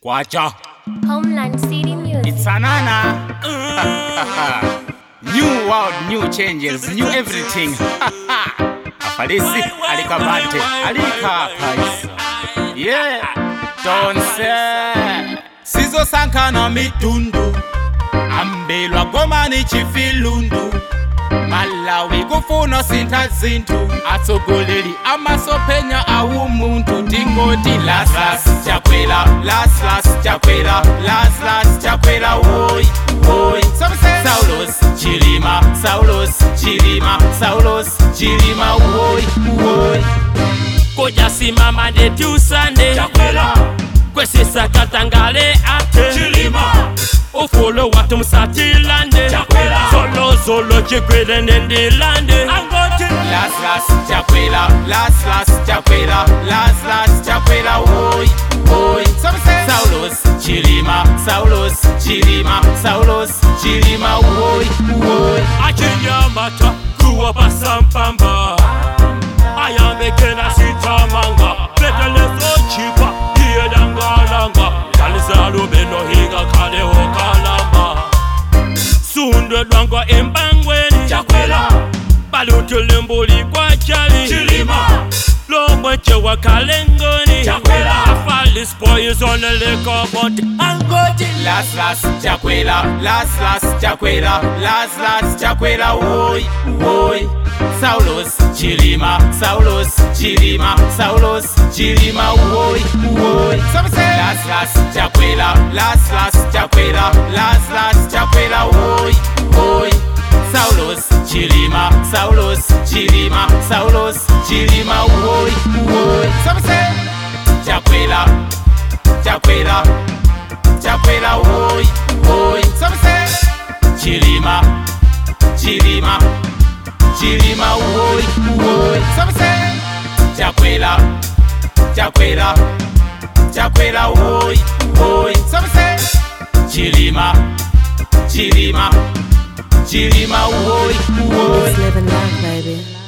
Kwacha. Homeland City Music. It's Anana. new world, new changes, new everything. Afalisi alikabante alika paisa. Yeah, don't say. Sizo sankana mitundu. Ambelwa gomani chifilundu. malawi kufuna sintha zinthu atsogoleli amasophenya awumuntu tingoti laslas chakwela laslas chakwela laslas chakwela woy woy saulos chilima saulos chilima saulos chilima woy woy kujasimama ndetyusande kwesisa katangale ate ufulo watu msatilande zolozolo chigwile nendilande angoti laslas chakwela laslas chakwela laslas chakwela woy woy saulos chilima saulos chilima saulos chilima woy woy achinyamata kuwa pasampamba ayambekena sitamanga petelezochipa iyedangalanga kalizalubenohiga kalehokalamba sunde lwangwa empangweni balutulembuli kwa chali lomweche wa kalengoni afalispoyizonelekoboti angoti Las las chakwela, las las chakwela, las las chakwela, woy, woy. Saulos, chilima, Saulos, chilima, Saulos, chilima, woy, woy. Las las chakwela, las las chakwela, las las chakwela, woy, woy. Saulos, chilima, Saulos, chilima, Saulos, chilima, woy, woy. Chakwela, chakwela. chakwela woy woy chilima chilima chilima woy woy chakwela chakwela chakwela woy woy chilima chilima chilima woy woy Just living life, baby.